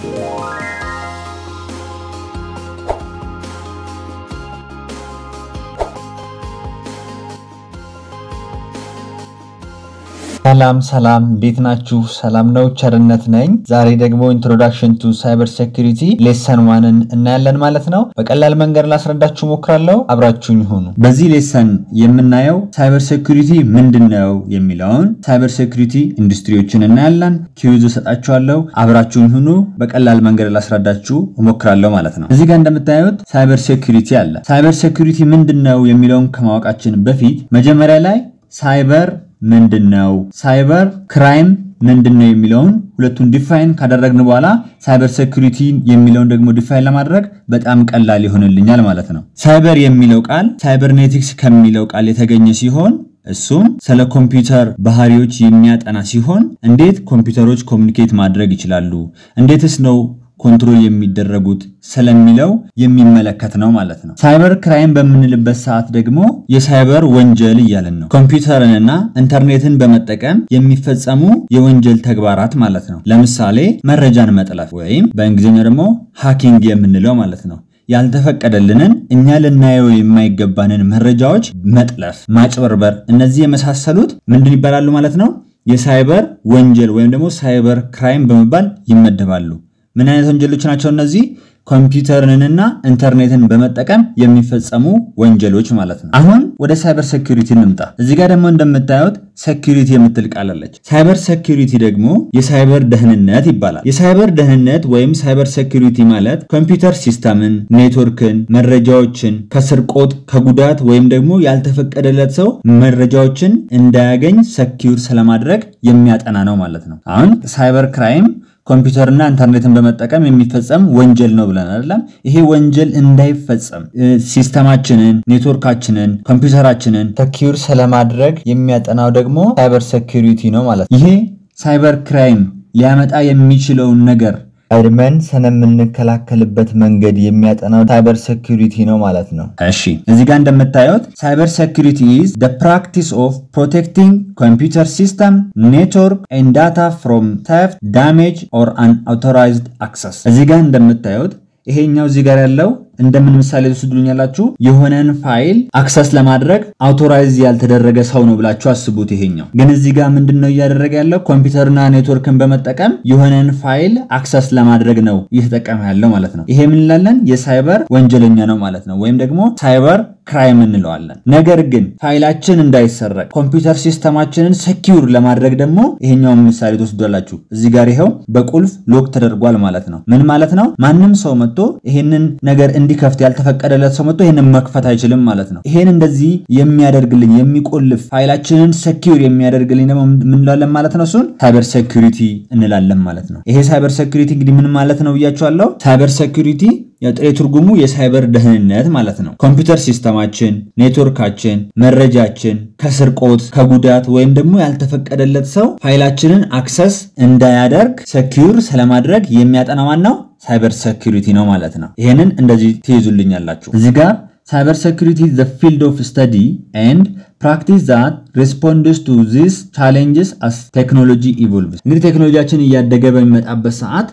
ሰላም ሰላም፣ እንዴት ናችሁ? ሰላም ነው፣ ቸርነት ነኝ። ዛሬ ደግሞ ኢንትሮዳክሽን ቱ ሳይበር ሴኩሪቲ ሌሰን ዋንን እናያለን ማለት ነው። በቀላል መንገድ ላስረዳችሁ ሞክራለሁ። አብራችሁኝ ሁኑ። በዚህ ሌሰን የምናየው ሳይበር ሴኩሪቲ ምንድን ነው የሚለውን ሳይበር ሴኩሪቲ ኢንዱስትሪዎችን እናያለን። ኪዩዝ እሰጣችኋለሁ። አብራችሁኝ ሁኑ። በቀላል መንገድ ላስረዳችሁ እሞክራለሁ ማለት ነው። እዚህ ጋር እንደምታዩት ሳይበር ሴኩሪቲ አለ። ሳይበር ሴኩሪቲ ምንድን ነው የሚለውን ከማወቃችን በፊት መጀመሪያ ላይ ሳይበር ምንድን ነው፣ ሳይበር ክራይም ምንድን ነው የሚለውን ሁለቱን ዲፋይን ካደረግን በኋላ ሳይበር ሴኩሪቲ የሚለውን ደግሞ ዲፋይን ለማድረግ በጣም ቀላል ይሆንልኛል ማለት ነው። ሳይበር የሚለው ቃል ሳይበርኔቲክስ ከሚለው ቃል የተገኘ ሲሆን እሱም ስለ ኮምፒውተር ባህሪዎች የሚያጠና ሲሆን እንዴት ኮምፒውተሮች ኮሚኒኬት ማድረግ ይችላሉ፣ እንዴትስ ነው ኮንትሮል የሚደረጉት ስለሚለው የሚመለከት ነው ማለት ነው። ሳይበር ክራይም በምንልበት ሰዓት ደግሞ የሳይበር ወንጀል እያልን ነው። ኮምፒውተርንና ኢንተርኔትን በመጠቀም የሚፈጸሙ የወንጀል ተግባራት ማለት ነው። ለምሳሌ መረጃን መጥለፍ ወይም በእንግሊዝኛ ደግሞ ሃኪንግ የምንለው ማለት ነው። ያልተፈቀደልንን እኛ ልናየው የማይገባንን መረጃዎች መጥለፍ፣ ማጭበርበር፣ እነዚህ የመሳሰሉት ምንድን ይባላሉ ማለት ነው? የሳይበር ወንጀል ወይም ደግሞ ሳይበር ክራይም በመባል ይመደባሉ። ምን አይነት ወንጀሎች ናቸው እነዚህ? ኮምፒውተርንና ኢንተርኔትን በመጠቀም የሚፈጸሙ ወንጀሎች ማለት ነው። አሁን ወደ ሳይበር ሴኩሪቲ እንምጣ። እዚህ ጋር ደግሞ እንደምታዩት ሴኩሪቲ የምትል ቃል አለች። ሳይበር ሴኩሪቲ ደግሞ የሳይበር ደህንነት ይባላል። የሳይበር ደህንነት ወይም ሳይበር ሴኩሪቲ ማለት ኮምፒውተር ሲስተምን፣ ኔትወርክን፣ መረጃዎችን ከስርቆት ከጉዳት ወይም ደግሞ ያልተፈቀደለት ሰው መረጃዎችን እንዳያገኝ ሰኪውር ስለማድረግ የሚያጠና ነው ማለት ነው። አሁን ሳይበር ክራይም ኮምፒውተርና ኢንተርኔትን በመጠቀም የሚፈጸም ወንጀል ነው ብለን አይደለም። ይሄ ወንጀል እንዳይፈጸም ሲስተማችንን፣ ኔትወርካችንን፣ ኮምፒውተራችንን ሰኪውር ስለማድረግ የሚያጠናው ደግሞ ሳይበር ሴኩሪቲ ነው ማለት ነው። ይሄ ሳይበር ክራይም ሊያመጣ የሚችለውን ነገር ቀድመን ስለምንከላከልበት መንገድ የሚያጠናው ሳይበር ሴኩሪቲ ነው ማለት ነው። እሺ እዚህ ጋር እንደምታዩት ሳይበር ሴኩሪቲ ኢዝ ደ ፕራክቲስ ኦፍ ፕሮቴክቲንግ ኮምፒውተር ሲስተም ኔትወርክ ኤንድ ዳታ ፍሮም ተፍት ዳሜጅ ኦር አንአውቶራይዝድ አክሰስ። እዚህ ጋር እንደምታዩት ይሄኛው እዚህ ጋር ያለው እንደምን ምሳሌ ትወስዱልኛላችሁ? የሆነን ፋይል አክሰስ ለማድረግ አውቶራይዝ ያልተደረገ ሰው ነው ብላችሁ አስቡት። ይሄኛው ግን እዚህ ጋር ምንድን ነው እያደረገ ያለው? ኮምፒውተርና ኔትወርክን በመጠቀም የሆነን ፋይል አክሰስ ለማድረግ ነው እየተጠቀመ ያለው ማለት ነው። ይሄ ምን እንላለን? የሳይበር ወንጀለኛ ነው ማለት ነው። ወይም ደግሞ ሳይበር ክራይም እንለዋለን። ነገር ግን ፋይላችን እንዳይሰረቅ ኮምፒውተር ሲስተማችንን ሰኪውር ለማድረግ ደግሞ ይሄኛውን ምሳሌ ትወስዷላችሁ። እዚህ ጋር ይኸው በቁልፍ ሎክ ተደርጓል ማለት ነው። ምን ማለት ነው? ማንም ሰው መጥቶ ይሄንን ነገር እንዲከፍት ያልተፈቀደለት ሰው መጥቶ ይሄንን መክፈት አይችልም ማለት ነው። ይሄን እንደዚህ የሚያደርግልኝ የሚቆልፍ ፋይላችንን ሰኪውር የሚያደርግልኝ ደግሞ ምን እንላለን ማለት ነው? እሱን ሳይበር ሴኩሪቲ እንላለን ማለት ነው። ይሄ ሳይበር ሴኩሪቲ እንግዲህ ምን ማለት ነው ብያቸዋለሁ። ሳይበር ሴኩሪቲ የጥሬ ትርጉሙ የሳይበር ደህንነት ማለት ነው። ኮምፒውተር ሲስተማችን፣ ኔትወርካችን፣ መረጃችን ከስርቆት ከጉዳት ወይም ደግሞ ያልተፈቀደለት ሰው ፋይላችንን አክሰስ እንዳያደርግ ሰኪውር ስለማድረግ የሚያጠና ዋናው ሳይበር ሴኩሪቲ ነው ማለት ነው። ይሄንን እንደዚህ ትይዙልኛላችሁ እዚህ ጋር ሳይበር ሴኩሪቲ ዘ ፊልድ ኦፍ ስተዲ ኤንድ ፕራክቲስ ዛት ሪስፖንድስ ቱ ዚስ ቻሌንጅስ አስ ቴክኖሎጂ ኢቮልቭስ። እንግዲህ ቴክኖሎጂያችን እያደገ በሚመጣበት ሰዓት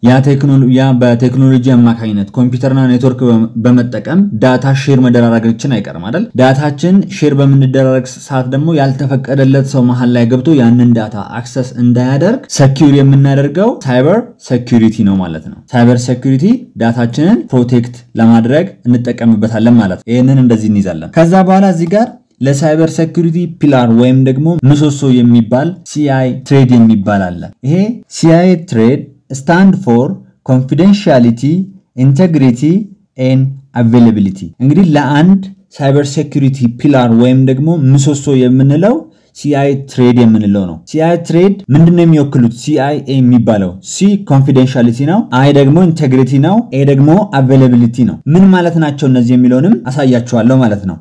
ያ በቴክኖሎጂ አማካኝነት ኮምፒውተርና ኔትወርክ በመጠቀም ዳታ ሼር መደራረጋችን አይቀርም አይደል? ዳታችን ሼር በምንደራረግ ሰዓት ደግሞ ያልተፈቀደለት ሰው መሀል ላይ ገብቶ ያንን ዳታ አክሰስ እንዳያደርግ ሰኪውር የምናደርገው ሳይበር ሴኩሪቲ ነው ማለት ነው። ሳይበር ሴኩሪቲ ዳታችንን ፕሮቴክት ለማድረግ እንጠቀምበታለን ማለት ነው። ይህንን እንደዚህ እንይዛለን። ከዛ በኋላ እዚህ ጋር ለሳይበር ሴኩሪቲ ፒላር ወይም ደግሞ ምሰሶ የሚባል ሲአይ ትሬድ የሚባል አለ። ይሄ ሲአይ ትሬድ ስታንድ ፎር ኮንፊደንሻሊቲ፣ ኢንቴግሪቲ ኤን አቬይላቢሊቲ። እንግዲህ ለአንድ ሳይበር ሴኩሪቲ ፒላር ወይም ደግሞ ምሰሶ የምንለው ሲአይ ትሬድ የምንለው ነው። ሲአይ ትሬድ ምንድነው የሚወክሉት? ሲአይ የሚባለው ሲ ኮንፊደንሻሊቲ ነው፣ አይ ደግሞ ኢንቴግሪቲ ነው፣ ኤ ደግሞ አቬይላቢሊቲ ነው። ምን ማለት ናቸው እነዚህ የሚለውንም አሳያችኋለሁ ማለት ነው።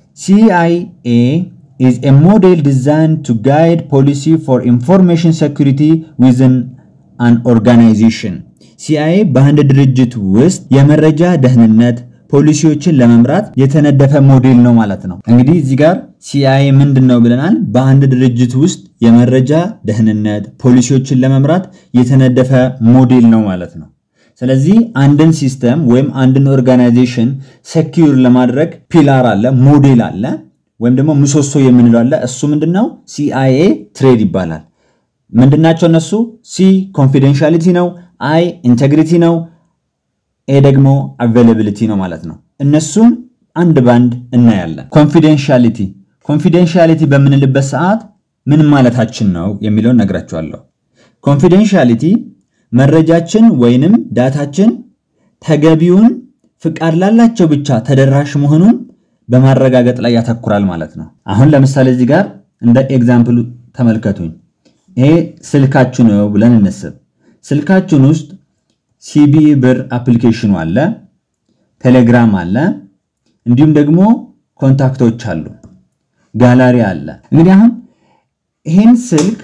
CIA is a model designed to guide policy for information security within an organization. CIA በአንድ ድርጅት ውስጥ የመረጃ ደህንነት ፖሊሲዎችን ለመምራት የተነደፈ ሞዴል ነው ማለት ነው። እንግዲህ እዚህ ጋር ሲአይኤ ምንድን ነው ብለናል? በአንድ ድርጅት ውስጥ የመረጃ ደህንነት ፖሊሲዎችን ለመምራት የተነደፈ ሞዴል ነው ማለት ነው። ስለዚህ አንድን ሲስተም ወይም አንድን ኦርጋናይዜሽን ሴኪዩር ለማድረግ ፒላር አለ፣ ሞዴል አለ፣ ወይም ደግሞ ምሰሶ የምንለው አለ። እሱ ምንድነው? ሲአይኤ ትሬድ ይባላል። ምንድናቸው እነሱ? ሲ ኮንፊደንሻሊቲ ነው፣ አይ ኢንቴግሪቲ ነው፣ ኤ ደግሞ አቬይላቢሊቲ ነው ማለት ነው። እነሱን አንድ ባንድ እናያለን። ኮንፊደንሻሊቲ ኮንፊደንሻሊቲ በምንልበት ሰዓት ምን ማለታችን ነው የሚለውን ነግራችኋለሁ። ኮንፊደንሻሊቲ መረጃችን ወይንም ዳታችን ተገቢውን ፍቃድ ላላቸው ብቻ ተደራሽ መሆኑን በማረጋገጥ ላይ ያተኩራል ማለት ነው። አሁን ለምሳሌ እዚህ ጋር እንደ ኤግዛምፕል ተመልከቱኝ። ይሄ ስልካችሁ ነው ብለን እንስብ። ስልካችሁን ውስጥ ሲቢኢ ብር አፕሊኬሽኑ አለ፣ ቴሌግራም አለ፣ እንዲሁም ደግሞ ኮንታክቶች አሉ፣ ጋላሪ አለ። እንግዲህ አሁን ይህን ስልክ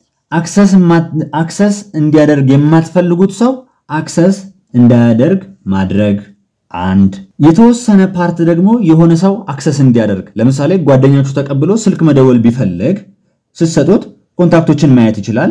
አክሰስ እንዲያደርግ የማትፈልጉት ሰው አክሰስ እንዳያደርግ ማድረግ አንድ። የተወሰነ ፓርት ደግሞ የሆነ ሰው አክሰስ እንዲያደርግ ለምሳሌ ጓደኛችሁ ተቀብሎ ስልክ መደወል ቢፈልግ ስትሰጡት ኮንታክቶችን ማየት ይችላል።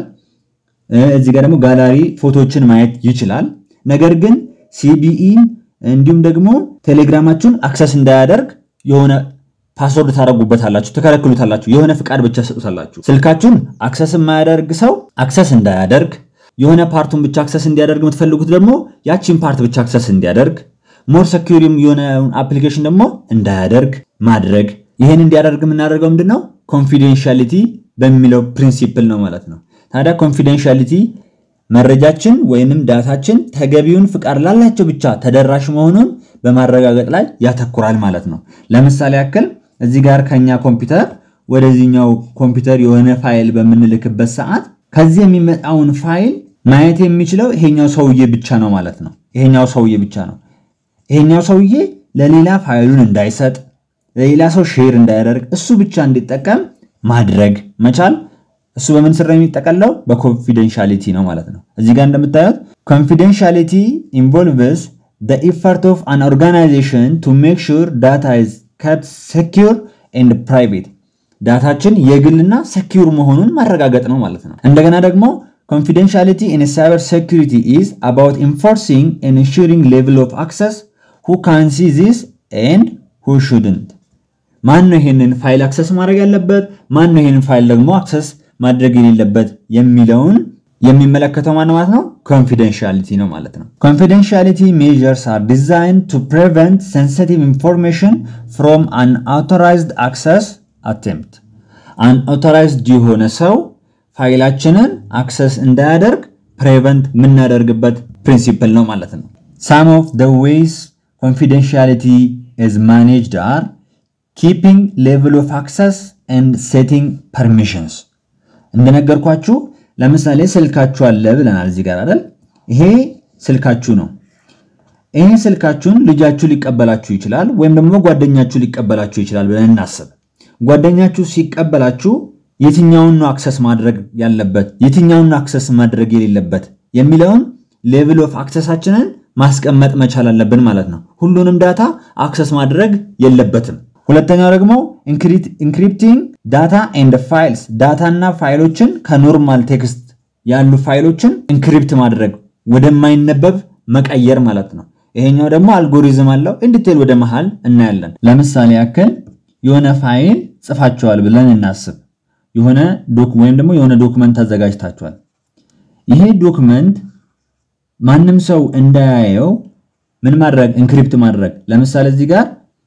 እዚህ ጋር ደግሞ ጋላሪ ፎቶዎችን ማየት ይችላል። ነገር ግን ሲቢኢን እንዲሁም ደግሞ ቴሌግራማችሁን አክሰስ እንዳያደርግ የሆነ ፓስወርድ ታደረጉበታላችሁ፣ ትከለክሉታላችሁ። የሆነ ፍቃድ ብቻ ሰጡታላችሁ። ስልካችሁን አክሰስ የማያደርግ ሰው አክሰስ እንዳያደርግ፣ የሆነ ፓርቱን ብቻ አክሰስ እንዲያደርግ የምትፈልጉት ደግሞ ያቺን ፓርት ብቻ አክሰስ እንዲያደርግ፣ ሞር ሰኪሪም የሆነ አፕሊኬሽን ደግሞ እንዳያደርግ ማድረግ። ይህን እንዲያደርግ የምናደርገው ምንድን ነው? ኮንፊደንሻሊቲ በሚለው ፕሪንሲፕል ነው ማለት ነው። ታዲያ ኮንፊደንሻሊቲ መረጃችን ወይንም ዳታችን ተገቢውን ፍቃድ ላላቸው ብቻ ተደራሽ መሆኑን በማረጋገጥ ላይ ያተኩራል ማለት ነው። ለምሳሌ ያክል እዚህ ጋር ከኛ ኮምፒውተር ወደዚህኛው ኮምፒውተር የሆነ ፋይል በምንልክበት ሰዓት ከዚህ የሚመጣውን ፋይል ማየት የሚችለው ይሄኛው ሰውዬ ብቻ ነው ማለት ነው። ይሄኛው ሰውዬ ብቻ ነው። ይሄኛው ሰውዬ ለሌላ ፋይሉን እንዳይሰጥ፣ ለሌላ ሰው ሼር እንዳያደርግ፣ እሱ ብቻ እንዲጠቀም ማድረግ መቻል እሱ በምን ስር ነው የሚጠቀለው? በኮንፊደንሻሊቲ ነው ማለት ነው። እዚህ ጋር እንደምታዩት ኮንፊደንሻሊቲ ኢንቮልቭስ the effort of an organization to make sure data is kept secure and private ዳታችን የግልና ሰኪዩር መሆኑን ማረጋገጥ ነው ማለት ነው። እንደገና ደግሞ confidentiality in cyber security is about enforcing and ensuring level of access who can see this and who shouldn't ማን ነው ይሄንን ፋይል አክሰስ ማድረግ ያለበት፣ ማን ነው ይሄንን ፋይል ደግሞ አክሰስ ማድረግ የሌለበት የሚለውን የሚመለከተው ማን ማለት ነው? ኮንፊደንሻሊቲ ነው ማለት ነው። ኮንፊደንሻሊቲ ሜዥርስ አር ዲዛይንድ ቱ ፕሪቨንት ሴንሲቲቭ ኢንፎርሜሽን ፍሮም አን አውቶራይዝድ አክሰስ አቴምፕት። አንአውቶራይዝድ የሆነ ሰው ፋይላችንን አክሰስ እንዳያደርግ ፕሬቨንት የምናደርግበት ፕሪንሲፕል ነው ማለት ነው። ሳም ኦፍ ዘ ዌይስ ኮንፊደንሻሊቲ ኢዝ ማኔጅድ አር ኪፒንግ ሌቭል ኦፍ አክሰስ ኤንድ ሴቲንግ ፐርሚሽንስ እንደነገርኳችሁ ለምሳሌ ስልካችሁ አለ ብለናል እዚህ ጋር አይደል? ይሄ ስልካችሁ ነው። ይሄ ስልካችሁን ልጃችሁ ሊቀበላችሁ ይችላል፣ ወይም ደግሞ ጓደኛችሁ ሊቀበላችሁ ይችላል ብለን እናስብ። ጓደኛችሁ ሲቀበላችሁ የትኛውን ነው አክሰስ ማድረግ ያለበት፣ የትኛውን ነው አክሰስ ማድረግ የሌለበት የሚለውን ሌቭል ኦፍ አክሰሳችንን ማስቀመጥ መቻል አለብን ማለት ነው። ሁሉንም ዳታ አክሰስ ማድረግ የለበትም። ሁለተኛው ደግሞ ኢንክሪፕቲንግ ዳታ ኤንድ ፋይልስ ዳታና ፋይሎችን ከኖርማል ቴክስት ያሉ ፋይሎችን ኢንክሪፕት ማድረግ ወደማይነበብ መቀየር ማለት ነው። ይሄኛው ደግሞ አልጎሪዝም አለው። ኢንዲቴል ወደ መሃል እናያለን። ለምሳሌ ያክል የሆነ ፋይል ጽፋችኋል ብለን እናስብ። የሆነ ወይም ደግሞ የሆነ ዶክመንት አዘጋጅታችኋል። ይሄ ዶክመንት ማንም ሰው እንዳያየው ምን ማድረግ ኢንክሪፕት ማድረግ ለምሳሌ እዚህ ጋር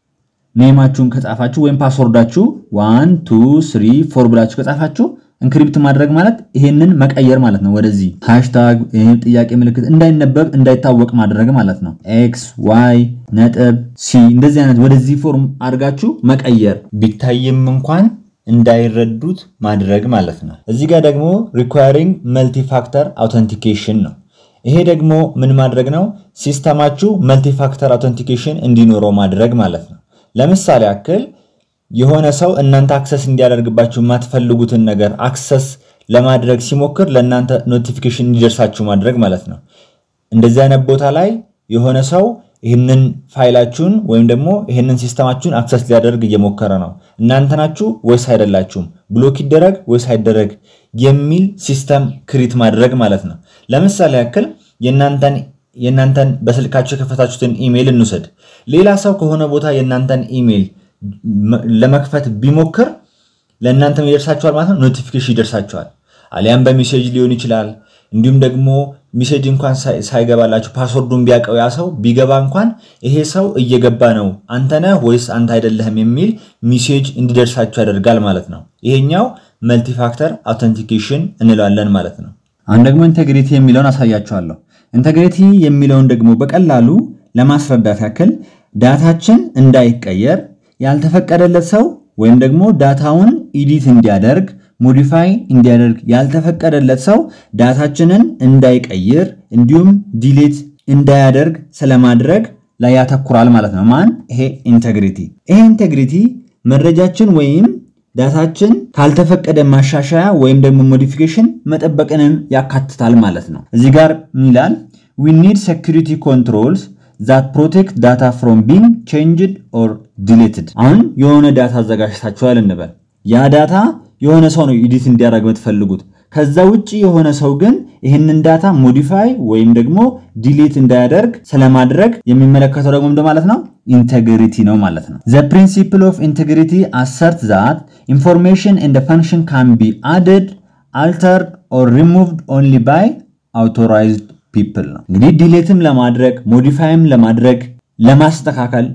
ኔማችሁን ከጻፋችሁ ወይም ፓስወርዳችሁ ዋን ቱ ስሪ ፎር ብላችሁ ከጻፋችሁ ኢንክሪፕት ማድረግ ማለት ይሄንን መቀየር ማለት ነው። ወደዚህ ሃሽታግ ጥያቄ ምልክት እንዳይነበብ እንዳይታወቅ ማድረግ ማለት ነው። ኤክስ ዋይ ነጥብ ሲ እንደዚህ አይነት ወደዚህ ፎርም አድርጋችሁ መቀየር ቢታይም እንኳን እንዳይረዱት ማድረግ ማለት ነው። እዚህ ጋር ደግሞ ሪኳሪንግ መልቲፋክተር አውተንቲኬሽን ነው። ይሄ ደግሞ ምን ማድረግ ነው? ሲስተማችሁ መልቲፋክተር አውተንቲኬሽን እንዲኖረው ማድረግ ማለት ነው። ለምሳሌ ያክል የሆነ ሰው እናንተ አክሰስ እንዲያደርግባችሁ የማትፈልጉትን ነገር አክሰስ ለማድረግ ሲሞክር ለእናንተ ኖቲፊኬሽን እንዲደርሳችሁ ማድረግ ማለት ነው። እንደዚህ አይነት ቦታ ላይ የሆነ ሰው ይህንን ፋይላችሁን ወይም ደግሞ ይህንን ሲስተማችሁን አክሰስ ሊያደርግ እየሞከረ ነው፣ እናንተ ናችሁ ወይስ አይደላችሁም፣ ብሎክ ይደረግ ወይስ አይደረግ የሚል ሲስተም ክሪት ማድረግ ማለት ነው። ለምሳሌ ያክል የእናንተን የእናንተን በስልካቸው የከፈታችሁትን ኢሜይል እንውሰድ። ሌላ ሰው ከሆነ ቦታ የእናንተን ኢሜይል ለመክፈት ቢሞክር ለእናንተም ይደርሳችኋል ማለት ነው። ኖቲፊኬሽን ይደርሳችኋል። አሊያም በሜሴጅ ሊሆን ይችላል። እንዲሁም ደግሞ ሜሴጅ እንኳን ሳይገባላችሁ ፓስወርዱን ቢያውቀው ያ ሰው ቢገባ እንኳን ይሄ ሰው እየገባ ነው፣ አንተ ነህ ወይስ አንተ አይደለህም የሚል ሜሴጅ እንዲደርሳችሁ ያደርጋል ማለት ነው። ይሄኛው መልቲፋክተር አውተንቲኬሽን እንለዋለን ማለት ነው። አሁን ደግሞ ኢንቴግሪቲ የሚለውን አሳያችኋለሁ። ኢንቴግሪቲ የሚለውን ደግሞ በቀላሉ ለማስረዳት ያክል ዳታችን እንዳይቀየር ያልተፈቀደለት ሰው ወይም ደግሞ ዳታውን ኢዲት እንዲያደርግ ሞዲፋይ እንዲያደርግ ያልተፈቀደለት ሰው ዳታችንን እንዳይቀይር እንዲሁም ዲሌት እንዳያደርግ ስለማድረግ ላይ ያተኩራል ማለት ነው። ማን ይሄ ኢንቴግሪቲ። ይሄ ኢንቴግሪቲ መረጃችን ወይም ዳታችን ካልተፈቀደ ማሻሻያ ወይም ደግሞ ሞዲፊኬሽን መጠበቅንም ያካትታል ማለት ነው። እዚህ ጋር ምን ይላል? ዊ ኒድ ሴኩሪቲ ኮንትሮልስ ዛት ፕሮቴክት ዳታ ፍሮም ቢንግ ቼንጅድ ኦር ዲሌትድ። አሁን የሆነ ዳታ አዘጋጅታችኋል እንበል። ያ ዳታ የሆነ ሰው ነው ኢዲት እንዲያደርግ የምትፈልጉት። ከዛ ውጭ የሆነ ሰው ግን ይህንን ዳታ ሞዲፋይ ወይም ደግሞ ዲሊት እንዳያደርግ ስለማድረግ የሚመለከተው ደግሞ እንደ ማለት ነው ኢንቴግሪቲ ነው ማለት ነው። ዘ ፕሪንሲፕል ኦፍ ኢንቴግሪቲ አሰርት ዛት ኢንፎርሜሽን ኤንድ ፈንክሽን ካን ቢ አድድ አልተርድ ኦር ሪሙቭድ ኦንሊ ባይ አውቶራይዝድ ፒፕል ነው። እንግዲህ ዲሌትም ለማድረግ ሞዲፋይም ለማድረግ ለማስተካከል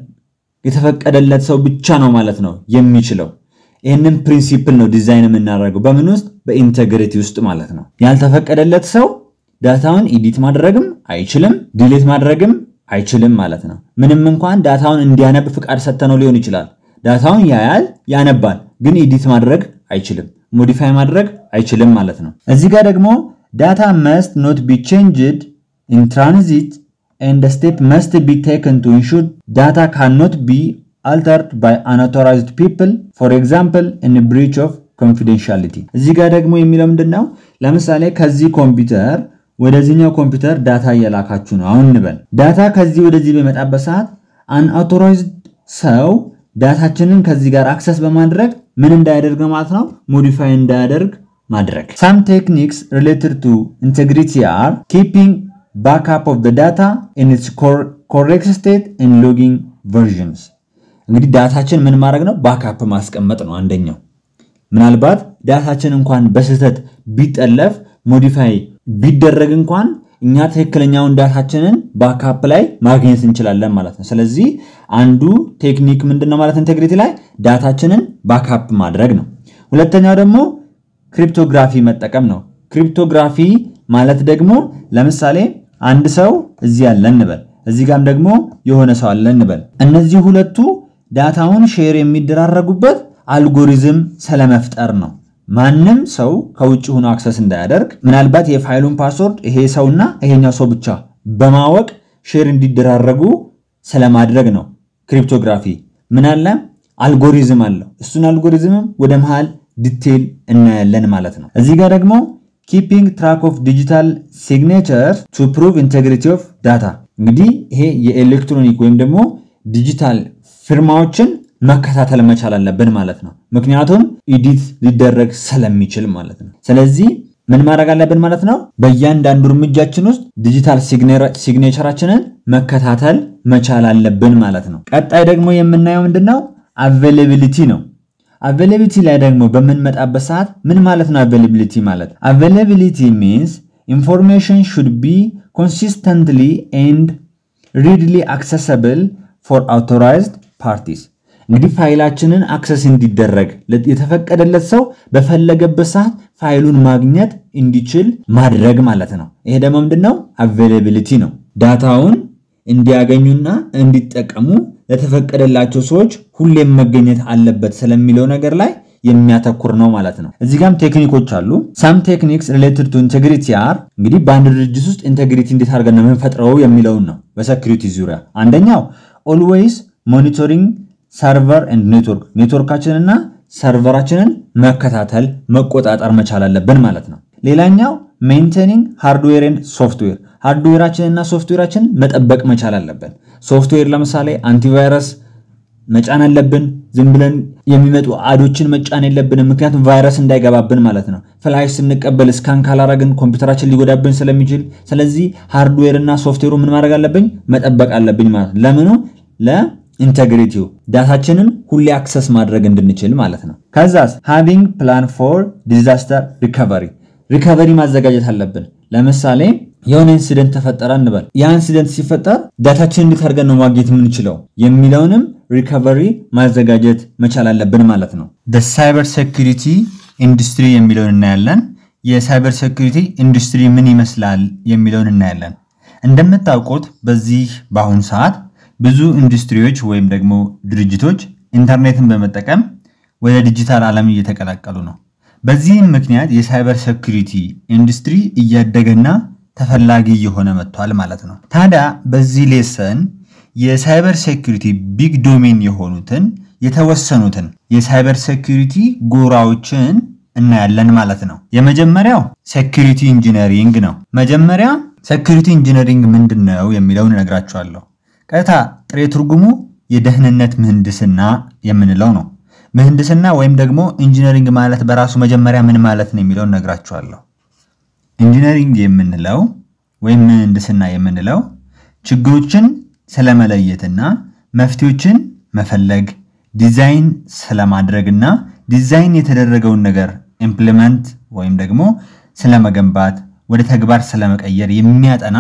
የተፈቀደለት ሰው ብቻ ነው ማለት ነው የሚችለው። ይህንን ፕሪንሲፕል ነው ዲዛይን የምናደርገው በምን ውስጥ በኢንቴግሪቲ ውስጥ ማለት ነው። ያልተፈቀደለት ሰው ዳታውን ኢዲት ማድረግም አይችልም፣ ዲሌት ማድረግም አይችልም ማለት ነው። ምንም እንኳን ዳታውን እንዲያነብ ፍቃድ ሰጥተነው ሊሆን ይችላል። ዳታውን ያያል፣ ያነባል፣ ግን ኢዲት ማድረግ አይችልም፣ ሞዲፋይ ማድረግ አይችልም ማለት ነው። እዚህ ጋር ደግሞ ዳታ መስት ኖት ቢ ቼንጅድ ኢን ትራንዚት ኤንድ ስቴፕ መስት ቢ ቴክን ቱ ኢንሹር ዳታ ካን ኖት ቢ altered by unauthorized people for example in a breach of confidentiality እዚህ ጋር ደግሞ የሚለው ምንድን ነው? ለምሳሌ ከዚህ ኮምፒውተር ወደዚህኛው ኮምፒውተር ዳታ እየላካችሁ ነው። አሁን እንበል ዳታ ከዚህ ወደዚህ በመጣበት ሰዓት አንአውቶራይዝድ ሰው ዳታችንን ከዚህ ጋር አክሰስ በማድረግ ምን እንዳያደርግ ነው ማለት ነው፣ ሞዲፋይ እንዳያደርግ ማድረግ። ሳም ቴክኒክስ ሪሌትድ ቱ ኢንቴግሪቲ አር ኪፒንግ ባክአፕ ኦፍ ዳታ ኢን ኢትስ ኮሬክት ስቴት ኢን ሎጊንግ ቨርዥንስ እንግዲህ ዳታችን ምን ማድረግ ነው? ባክአፕ ማስቀመጥ ነው አንደኛው። ምናልባት ዳታችን እንኳን በስህተት ቢጠለፍ ሞዲፋይ ቢደረግ እንኳን እኛ ትክክለኛውን ዳታችንን ባክአፕ ላይ ማግኘት እንችላለን ማለት ነው። ስለዚህ አንዱ ቴክኒክ ምንድን ነው ማለት ኢንቴግሪቲ ላይ ዳታችንን ባክአፕ ማድረግ ነው። ሁለተኛው ደግሞ ክሪፕቶግራፊ መጠቀም ነው። ክሪፕቶግራፊ ማለት ደግሞ ለምሳሌ አንድ ሰው እዚህ አለ እንበል፣ እዚህ ጋም ደግሞ የሆነ ሰው አለ እንበል። እነዚህ ሁለቱ ዳታውን ሼር የሚደራረጉበት አልጎሪዝም ስለመፍጠር ነው። ማንም ሰው ከውጭ ሆኖ አክሰስ እንዳያደርግ ምናልባት የፋይሉን ፓስወርድ ይሄ ሰውና ይሄኛው ሰው ብቻ በማወቅ ሼር እንዲደራረጉ ስለማድረግ ነው። ክሪፕቶግራፊ ምን አለ? አልጎሪዝም አለው። እሱን አልጎሪዝምም ወደ መሃል ዲቴይል እናያለን ማለት ነው። እዚህ ጋር ደግሞ ኪፒንግ ትራክ ኦፍ ዲጂታል ሲግኔቸር ቱ ፕሩቭ ኢንቴግሪቲ ኦፍ ዳታ። እንግዲህ ይሄ የኤሌክትሮኒክ ወይም ደግሞ ዲጂታል ፊርማዎችን መከታተል መቻል አለብን ማለት ነው። ምክንያቱም ኢዲት ሊደረግ ስለሚችል ማለት ነው። ስለዚህ ምን ማድረግ አለብን ማለት ነው? በእያንዳንዱ እርምጃችን ውስጥ ዲጂታል ሲግኔቸራችንን መከታተል መቻል አለብን ማለት ነው። ቀጣይ ደግሞ የምናየው ምንድን ነው? አቬይላቢሊቲ ነው። አቬይላቢሊቲ ላይ ደግሞ በምንመጣበት ሰዓት ምን ማለት ነው? አቬይላቢሊቲ ማለት አቬይላቢሊቲ ሚንስ ኢንፎርሜሽን ሹድ ቢ ኮንሲስተንትሊ ኤንድ ሪድሊ አክሰሰብል ፎር አውቶራይዝድ ፓርቲስ እንግዲህ ፋይላችንን አክሰስ እንዲደረግ የተፈቀደለት ሰው በፈለገበት ሰዓት ፋይሉን ማግኘት እንዲችል ማድረግ ማለት ነው። ይሄ ደግሞ ምንድነው? አቬይላቢሊቲ ነው። ዳታውን እንዲያገኙና እንዲጠቀሙ ለተፈቀደላቸው ሰዎች ሁሌም መገኘት አለበት ስለሚለው ነገር ላይ የሚያተኩር ነው ማለት ነው። እዚህ ጋም ቴክኒኮች አሉ። ሳም ቴክኒክስ ሪሌትድ ቱ ኢንቴግሪቲ አር እንግዲህ በአንድ ድርጅት ውስጥ ኢንቴግሪቲ እንዴት አድርገን ነው የምንፈጥረው የሚለውን ነው። በሴኩሪቲ ዙሪያ አንደኛው ኦልዌይስ ሞኒቶሪንግ ሰርቨር ኤንድ ኔትወርክ ኔትወርካችንና ሰርቨራችንን መከታተል መቆጣጠር መቻል አለብን ማለት ነው። ሌላኛው ሜንቴኒንግ ሃርድዌር ኤንድ ሶፍትዌር ሃርድዌራችንና ሶፍትዌራችንን መጠበቅ መቻል አለብን። ሶፍትዌር ለምሳሌ አንቲቫይረስ መጫን አለብን። ዝም ብለን የሚመጡ አዶችን መጫን የለብንም፣ ምክንያቱም ቫይረስ እንዳይገባብን ማለት ነው። ፍላሽ ስንቀበል ስካን ካላረግን ኮምፒውተራችን ሊጎዳብን ስለሚችል፣ ስለዚህ ሃርድዌር እና ሶፍትዌሩ ምን ማድረግ አለብኝ? መጠበቅ አለብኝ ማለት ነው። ለምኑ ለኢንቴግሪቲው ዳታችንን ሁሌ አክሰስ ማድረግ እንድንችል ማለት ነው። ከዛስ ሃቪንግ ፕላን ፎር ዲዛስተር ሪካቨሪ ሪካቨሪ ማዘጋጀት አለብን። ለምሳሌ የሆነ ኢንሲደንት ተፈጠረ እንበል። ያ ኢንሲደንት ሲፈጠር ዳታችን እንዴት አድርገን ነው ማግኘት የምንችለው የሚለውንም ሪካቨሪ ማዘጋጀት መቻል አለብን ማለት ነው። ሳይበር ሴኩሪቲ ኢንዱስትሪ የሚለውን እናያለን። የሳይበር ሴኩሪቲ ኢንዱስትሪ ምን ይመስላል የሚለውን እናያለን። እንደምታውቁት በዚህ በአሁኑ ሰዓት ብዙ ኢንዱስትሪዎች ወይም ደግሞ ድርጅቶች ኢንተርኔትን በመጠቀም ወደ ዲጂታል ዓለም እየተቀላቀሉ ነው። በዚህም ምክንያት የሳይበር ሴኩሪቲ ኢንዱስትሪ እያደገና ተፈላጊ እየሆነ መጥቷል ማለት ነው። ታዲያ በዚህ ሌሰን የሳይበር ሴኩሪቲ ቢግ ዶሜን የሆኑትን የተወሰኑትን የሳይበር ሴኩሪቲ ጎራዎችን እናያለን ማለት ነው። የመጀመሪያው ሴኩሪቲ ኢንጂነሪንግ ነው። መጀመሪያ ሴኩሪቲ ኢንጂነሪንግ ምንድን ነው የሚለውን እነግራችኋለሁ። ቀጥታ ጥሬ ትርጉሙ የደህንነት ምህንድስና የምንለው ነው። ምህንድስና ወይም ደግሞ ኢንጂነሪንግ ማለት በራሱ መጀመሪያ ምን ማለት ነው የሚለውን እነግራችኋለሁ። ኢንጂነሪንግ የምንለው ወይም ምህንድስና የምንለው ችግሮችን ስለመለየትና መፍትሄዎችን መፈለግ ዲዛይን ስለማድረግና ዲዛይን የተደረገውን ነገር ኢምፕሊመንት ወይም ደግሞ ስለመገንባት ወደ ተግባር ስለመቀየር የሚያጠና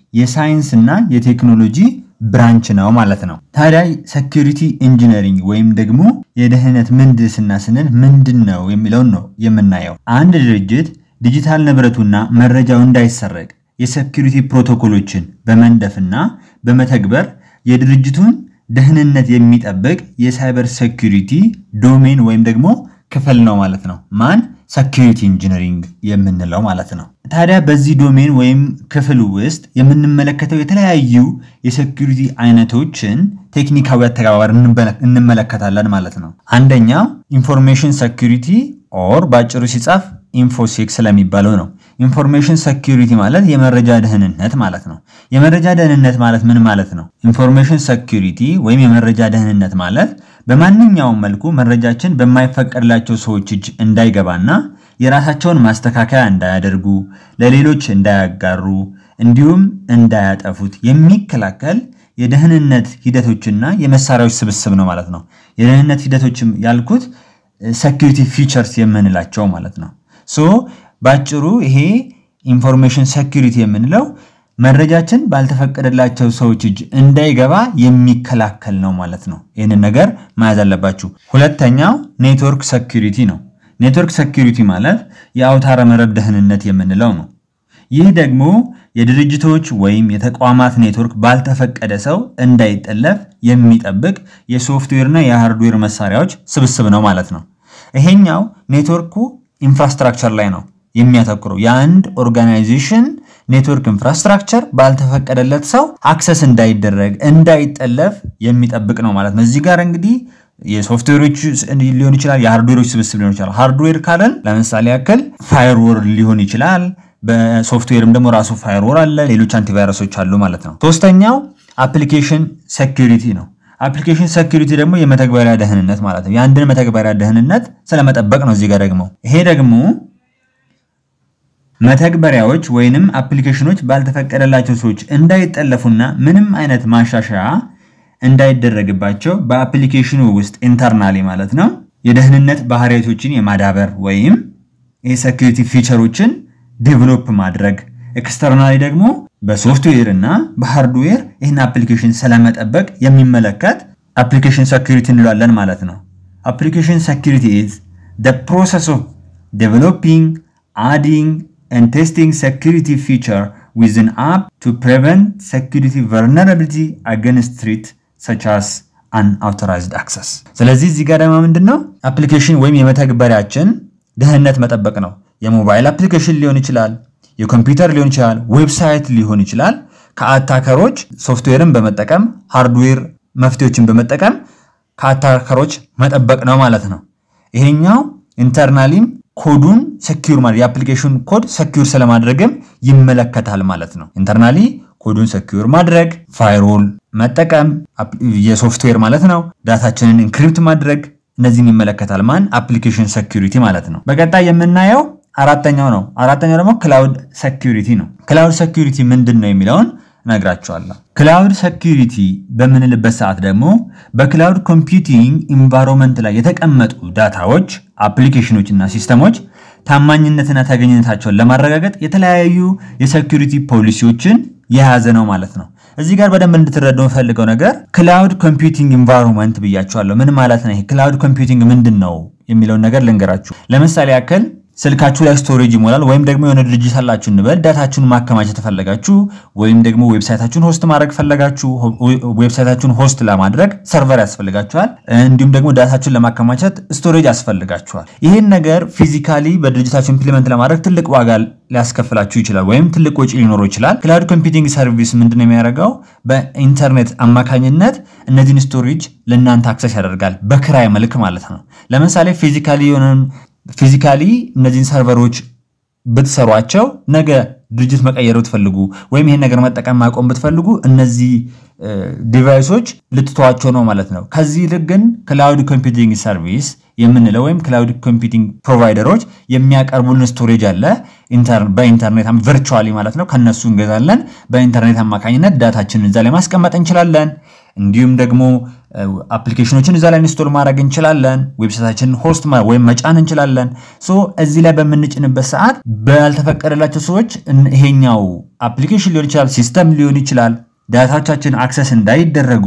የሳይንስና የቴክኖሎጂ ብራንች ነው ማለት ነው። ታዲያ ሴኩሪቲ ኢንጂነሪንግ ወይም ደግሞ የደህንነት ምህንድስና ስንል ምንድን ነው የሚለውን ነው የምናየው። አንድ ድርጅት ዲጂታል ንብረቱና መረጃው እንዳይሰረቅ የሴኩሪቲ ፕሮቶኮሎችን በመንደፍና በመተግበር የድርጅቱን ደህንነት የሚጠብቅ የሳይበር ሴኩሪቲ ዶሜን ወይም ደግሞ ክፍል ነው ማለት ነው። ማን ሴኩሪቲ ኢንጂነሪንግ የምንለው ማለት ነው። ታዲያ በዚህ ዶሜን ወይም ክፍል ውስጥ የምንመለከተው የተለያዩ የሴኩሪቲ አይነቶችን ቴክኒካዊ አተገባበር እንመለከታለን ማለት ነው። አንደኛው ኢንፎርሜሽን ሴኩሪቲ ኦር በአጭሩ ሲጻፍ ኢንፎሴክ ስለሚባለው ነው። ኢንፎርሜሽን ሴኩሪቲ ማለት የመረጃ ደህንነት ማለት ነው። የመረጃ ደህንነት ማለት ምን ማለት ነው? ኢንፎርሜሽን ሴኩሪቲ ወይም የመረጃ ደህንነት ማለት በማንኛውም መልኩ መረጃችን በማይፈቀድላቸው ሰዎች እጅ እንዳይገባና የራሳቸውን ማስተካከያ እንዳያደርጉ፣ ለሌሎች እንዳያጋሩ፣ እንዲሁም እንዳያጠፉት የሚከላከል የደህንነት ሂደቶችና የመሳሪያዎች ስብስብ ነው ማለት ነው። የደህንነት ሂደቶችም ያልኩት ሴኩሪቲ ፊቸርስ የምንላቸው ማለት ነው። ሶ ባጭሩ ይሄ ኢንፎርሜሽን ሴኩሪቲ የምንለው መረጃችን ባልተፈቀደላቸው ሰዎች እጅ እንዳይገባ የሚከላከል ነው ማለት ነው። ይህንን ነገር መያዝ አለባችሁ። ሁለተኛው ኔትወርክ ሴኩሪቲ ነው። ኔትወርክ ሴኩሪቲ ማለት የአውታረ መረብ ደህንነት የምንለው ነው። ይህ ደግሞ የድርጅቶች ወይም የተቋማት ኔትወርክ ባልተፈቀደ ሰው እንዳይጠለፍ የሚጠብቅ የሶፍትዌርና የሃርድዌር መሳሪያዎች ስብስብ ነው ማለት ነው። ይሄኛው ኔትወርኩ ኢንፍራስትራክቸር ላይ ነው የሚያተኩረው። የአንድ ኦርጋናይዜሽን ኔትወርክ ኢንፍራስትራክቸር ባልተፈቀደለት ሰው አክሰስ እንዳይደረግ እንዳይጠለፍ የሚጠብቅ ነው ማለት ነው። እዚህ ጋር እንግዲህ የሶፍትዌሮች ሊሆን ይችላል፣ የሃርድዌሮች ስብስብ ሊሆን ይችላል። ሃርድዌር ካለን ለምሳሌ ያክል ፋየርዎር ሊሆን ይችላል። በሶፍትዌርም ደግሞ ራሱ ፋየርዎር አለ፣ ሌሎች አንቲቫይረሶች አሉ ማለት ነው። ሶስተኛው አፕሊኬሽን ሴኩሪቲ ነው። አፕሊኬሽን ሴኩሪቲ ደግሞ የመተግበሪያ ደህንነት ማለት ነው። የአንድን መተግበሪያ ደህንነት ስለመጠበቅ ነው። እዚህ ጋር ደግሞ ይሄ ደግሞ መተግበሪያዎች ወይንም አፕሊኬሽኖች ባልተፈቀደላቸው ሰዎች እንዳይጠለፉና ምንም አይነት ማሻሻያ እንዳይደረግባቸው በአፕሊኬሽኑ ውስጥ ኢንተርናሊ ማለት ነው የደህንነት ባህሪያቶችን የማዳበር ወይም የሴኩሪቲ ፊቸሮችን ዴቨሎፕ ማድረግ ኤክስተርናሊ ደግሞ በሶፍትዌር እና በሃርድዌር ይህን አፕሊኬሽን ስለመጠበቅ የሚመለከት አፕሊኬሽን ሴኩሪቲ እንለዋለን ማለት ነው። አፕሊኬሽን ሴኩሪቲ ኢዝ the process of developing, adding and testing security feature with an app to prevent security vulnerability against threat such as unauthorized access። ስለዚህ እዚህ ጋር ደግሞ ምንድን ነው አፕሊኬሽን ወይም የመተግበሪያችን ደህንነት መጠበቅ ነው። የሞባይል አፕሊኬሽን ሊሆን ይችላል፣ የኮምፒውተር ሊሆን ይችላል፣ ዌብሳይት ሊሆን ይችላል። ከአታከሮች ሶፍትዌርን በመጠቀም ሃርድዌር መፍትሄዎችን በመጠቀም ከአታከሮች መጠበቅ ነው ማለት ነው። ይሄኛው ኢንተርናሊም ኮዱን ሰኪዩር ማለት የአፕሊኬሽን ኮድ ሰኪዩር ስለማድረግም ይመለከታል ማለት ነው። ኢንተርናሊ ኮዱን ሰኪዩር ማድረግ፣ ፋይርዎል መጠቀም የሶፍትዌር ማለት ነው። ዳታችንን ኢንክሪፕት ማድረግ እነዚህን ይመለከታል። ማን አፕሊኬሽን ሴኩሪቲ ማለት ነው። በቀጣይ የምናየው አራተኛው ነው። አራተኛው ደግሞ ክላውድ ሴኩሪቲ ነው። ክላውድ ሴኩሪቲ ምንድን ነው የሚለውን እነግራቸዋለሁ። ክላውድ ሴኩሪቲ በምንልበት ሰዓት ደግሞ በክላውድ ኮምፒውቲንግ ኢንቫይሮንመንት ላይ የተቀመጡ ዳታዎች፣ አፕሊኬሽኖች እና ሲስተሞች ታማኝነትና ተገኝነታቸውን ለማረጋገጥ የተለያዩ የሴኩሪቲ ፖሊሲዎችን የያዘ ነው ማለት ነው። እዚህ ጋር በደንብ እንድትረዱ የምፈልገው ነገር ክላውድ ኮምፒውቲንግ ኢንቫይሮንመንት ብያቸዋለሁ። ምን ማለት ነው? ይሄ ክላውድ ኮምፒውቲንግ ምንድን ነው የሚለውን ነገር ልንገራችሁ። ለምሳሌ ያክል ስልካችሁ ላይ ስቶሬጅ ይሞላል። ወይም ደግሞ የሆነ ድርጅት አላችሁ እንበል። ዳታችሁን ማከማቸት ፈለጋችሁ፣ ወይም ደግሞ ዌብሳይታችሁን ሆስት ማድረግ ፈለጋችሁ። ዌብሳይታችሁን ሆስት ለማድረግ ሰርቨር ያስፈልጋችኋል። እንዲሁም ደግሞ ዳታችሁን ለማከማቸት ስቶሬጅ ያስፈልጋችኋል። ይህን ነገር ፊዚካሊ በድርጅታችሁ ኢምፕሊመንት ለማድረግ ትልቅ ዋጋ ሊያስከፍላችሁ ይችላል፣ ወይም ትልቅ ወጪ ሊኖረው ይችላል። ክላውድ ኮምፒውቲንግ ሰርቪስ ምንድን ነው የሚያደርገው? በኢንተርኔት አማካኝነት እነዚህን ስቶሬጅ ለእናንተ አክሰስ ያደርጋል፣ በክራይ መልክ ማለት ነው። ለምሳሌ ፊዚካሊ የሆነ ፊዚካሊ እነዚህን ሰርቨሮች ብትሰሯቸው ነገ ድርጅት መቀየር ብትፈልጉ ወይም ይሄን ነገር መጠቀም ማቆም ብትፈልጉ እነዚህ ዲቫይሶች ልትተዋቸው ነው ማለት ነው። ከዚህ ይልቅ ግን ክላውድ ኮምፒውቲንግ ሰርቪስ የምንለው ወይም ክላውድ ኮምፒውቲንግ ፕሮቫይደሮች የሚያቀርቡልን ስቶሬጅ አለ በኢንተርኔት ቨርቹዋሊ ማለት ነው። ከነሱ እንገዛለን። በኢንተርኔት አማካኝነት ዳታችንን እዛ ላይ ማስቀመጥ እንችላለን። እንዲሁም ደግሞ አፕሊኬሽኖችን እዛ ላይ ኢንስቶል ማድረግ እንችላለን። ዌብሳይታችንን ሆስት ወይም መጫን እንችላለን። ሶ እዚህ ላይ በምንጭንበት ሰዓት ባልተፈቀደላቸው ሰዎች ይሄኛው አፕሊኬሽን ሊሆን ይችላል፣ ሲስተም ሊሆን ይችላል ዳታዎቻችን አክሰስ እንዳይደረጉ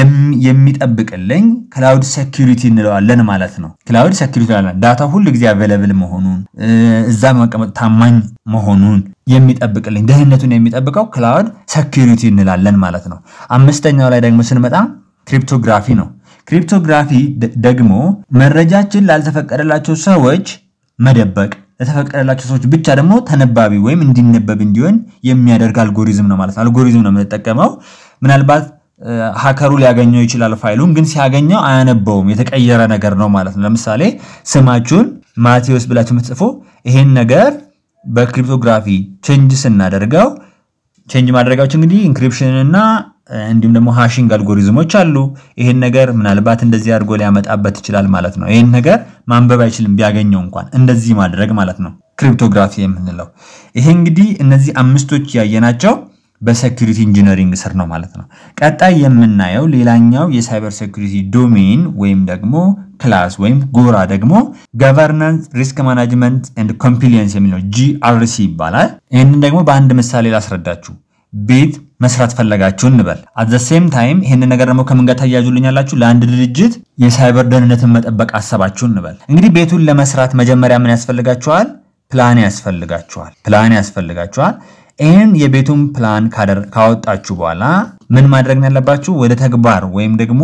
የሚጠብቅልኝ ክላውድ ሴኪሪቲ እንለዋለን ማለት ነው። ክላውድ ሴኪሪቲ ዳታ ሁል ጊዜ አቬለብል መሆኑን እዛ መቀመጥ ታማኝ መሆኑን የሚጠብቅልኝ ደህንነቱን የሚጠብቀው ክላውድ ሴኪሪቲ እንላለን ማለት ነው። አምስተኛው ላይ ደግሞ ስንመጣ ክሪፕቶግራፊ ነው። ክሪፕቶግራፊ ደግሞ መረጃችን ላልተፈቀደላቸው ሰዎች መደበቅ ለተፈቀደላቸው ሰዎች ብቻ ደግሞ ተነባቢ ወይም እንዲነበብ እንዲሆን የሚያደርግ አልጎሪዝም ነው ማለት ነው። አልጎሪዝም ነው የምንጠቀመው። ምናልባት ሀከሩ ሊያገኘው ይችላል ፋይሉን፣ ግን ሲያገኘው አያነበውም። የተቀየረ ነገር ነው ማለት ነው። ለምሳሌ ስማችሁን ማቴዎስ ብላችሁ የምትጽፉ ይሄን ነገር በክሪፕቶግራፊ ቼንጅ ስናደርገው ቼንጅ ማድረጋቸው እንግዲህ ኢንክሪፕሽን እና እንዲሁም ደግሞ ሃሽንግ አልጎሪዝሞች አሉ። ይሄን ነገር ምናልባት እንደዚህ አድርጎ ሊያመጣበት ይችላል ማለት ነው። ይሄን ነገር ማንበብ አይችልም ቢያገኘው እንኳን እንደዚህ ማድረግ ማለት ነው ክሪፕቶግራፊ የምንለው ይሄ እንግዲህ እነዚህ አምስቶች ያየናቸው በሴኩሪቲ ኢንጂነሪንግ ስር ነው ማለት ነው። ቀጣይ የምናየው ሌላኛው የሳይበር ሴኩሪቲ ዶሜን ወይም ደግሞ ክላስ ወይም ጎራ ደግሞ ገቨርናንስ ሪስክ ማናጅመንት ኤንድ ኮምፕሊየንስ የሚለው ጂአርሲ ይባላል። ይህንን ደግሞ በአንድ ምሳሌ ላስረዳችሁ። ቤት መስራት ፈለጋችሁ እንበል። አት ዘ ሴም ታይም ይህንን ነገር ደግሞ ከምን ጋር ታያዙልኛላችሁ? ለአንድ ድርጅት የሳይበር ደህንነትን መጠበቅ አሰባችሁ እንበል። እንግዲህ ቤቱን ለመስራት መጀመሪያ ምን ያስፈልጋችኋል? ፕላን ያስፈልጋችኋል። ፕላን ያስፈልጋችኋል። ይህን የቤቱን ፕላን ካወጣችሁ በኋላ ምን ማድረግ ነው ያለባችሁ? ወደ ተግባር ወይም ደግሞ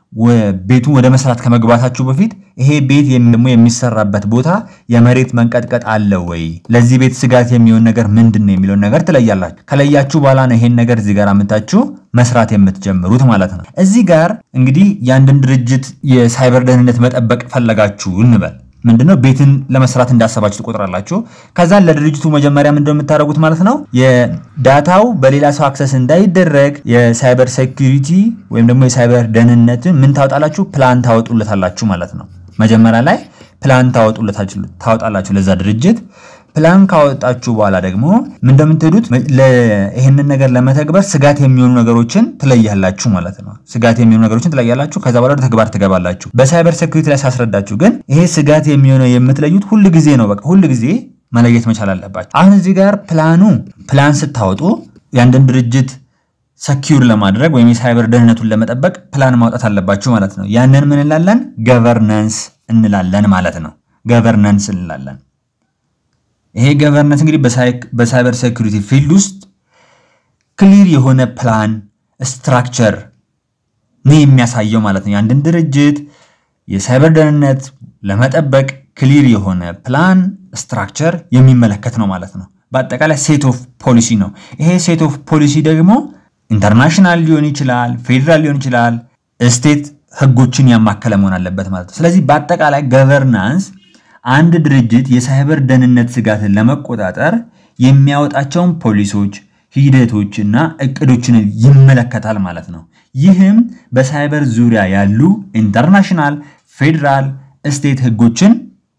ቤቱን ወደ መስራት ከመግባታችሁ በፊት ይሄ ቤት ደግሞ የሚሰራበት ቦታ የመሬት መንቀጥቀጥ አለ ወይ፣ ለዚህ ቤት ስጋት የሚሆን ነገር ምንድን ነው የሚለውን ነገር ትለያላችሁ። ከለያችሁ በኋላ ነው ይሄን ነገር እዚህ ጋር አምታችሁ መስራት የምትጀምሩት ማለት ነው። እዚህ ጋር እንግዲህ የአንድን ድርጅት የሳይበር ደህንነት መጠበቅ ፈለጋችሁ እንበል ምንድነው ቤትን ለመስራት እንዳሰባችሁ ትቆጥራላችሁ። ከዛ ለድርጅቱ መጀመሪያ ምንድነው የምታደርጉት ማለት ነው የዳታው በሌላ ሰው አክሰስ እንዳይደረግ የሳይበር ሴኩሪቲ ወይም ደግሞ የሳይበር ደህንነትን ምን ታወጣላችሁ? ፕላን ታወጡለታላችሁ ማለት ነው። መጀመሪያ ላይ ፕላን ታወጣላችሁ ለዛ ድርጅት። ፕላን ካወጣችሁ በኋላ ደግሞ ምን እንደምትሄዱት ይህንን ነገር ለመተግበር ስጋት የሚሆኑ ነገሮችን ትለያላችሁ ማለት ነው። ስጋት የሚሆኑ ነገሮችን ትለያላችሁ። ከዛ በኋላ ወደ ተግባር ትገባላችሁ። በሳይበር ሴኩሪቲ ላይ ሳስረዳችሁ ግን ይሄ ስጋት የሚሆነው የምትለዩት ሁል ጊዜ ነው። በቃ ሁል ጊዜ መለየት መቻል አለባችሁ። አሁን እዚህ ጋር ፕላኑ ፕላን ስታወጡ የአንድን ድርጅት ሰኪዩር ለማድረግ ወይም የሳይበር ደህንነቱን ለመጠበቅ ፕላን ማውጣት አለባችሁ ማለት ነው። ያንን ምን እንላለን? ገቨርነንስ እንላለን ማለት ነው። ገቨርነንስ እንላለን። ይሄ ገቨርነንስ እንግዲህ በሳይበር ሴኩሪቲ ፊልድ ውስጥ ክሊር የሆነ ፕላን ስትራክቸር ነው የሚያሳየው ማለት ነው። የአንድን ድርጅት የሳይበር ደህንነት ለመጠበቅ ክሊር የሆነ ፕላን ስትራክቸር የሚመለከት ነው ማለት ነው። በአጠቃላይ ሴት ኦፍ ፖሊሲ ነው። ይሄ ሴት ኦፍ ፖሊሲ ደግሞ ኢንተርናሽናል ሊሆን ይችላል፣ ፌዴራል ሊሆን ይችላል፣ ስቴት ህጎችን ያማከለ መሆን አለበት ማለት ነው። ስለዚህ በአጠቃላይ ገቨርናንስ አንድ ድርጅት የሳይበር ደህንነት ስጋትን ለመቆጣጠር የሚያወጣቸውን ፖሊሶች፣ ሂደቶችና እቅዶችን ይመለከታል ማለት ነው። ይህም በሳይበር ዙሪያ ያሉ ኢንተርናሽናል፣ ፌዴራል፣ ስቴት ህጎችን